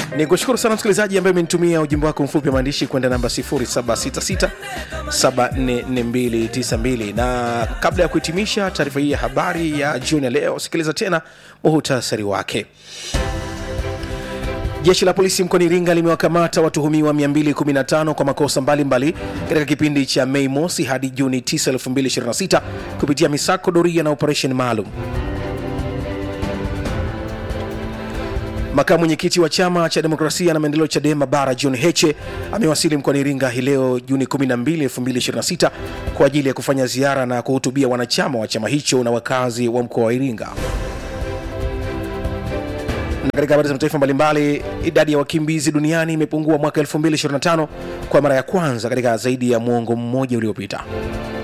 ni kushukuru sana msikilizaji ambaye umenitumia ujumbe wako mfupi wa maandishi kwenda namba 0766744292 na kabla ya kuhitimisha taarifa hii ya habari ya jioni ya leo sikiliza tena muhutasari wake Jeshi la polisi mkoani Iringa limewakamata watuhumiwa 215 kwa makosa mbalimbali katika kipindi cha Mei mosi hadi Juni 9, 2026 kupitia misako doria na operesheni maalum. Makamu mwenyekiti wa chama cha demokrasia na maendeleo CHADEMA bara John Heche amewasili mkoani Iringa hii leo Juni 12, 2026 kwa ajili ya kufanya ziara na kuhutubia wanachama wa chama hicho na wakazi wa mkoa wa Iringa. Na katika habari za mataifa mbalimbali, idadi ya wakimbizi duniani imepungua mwaka 2025 kwa mara ya kwanza katika zaidi ya mwongo mmoja uliopita.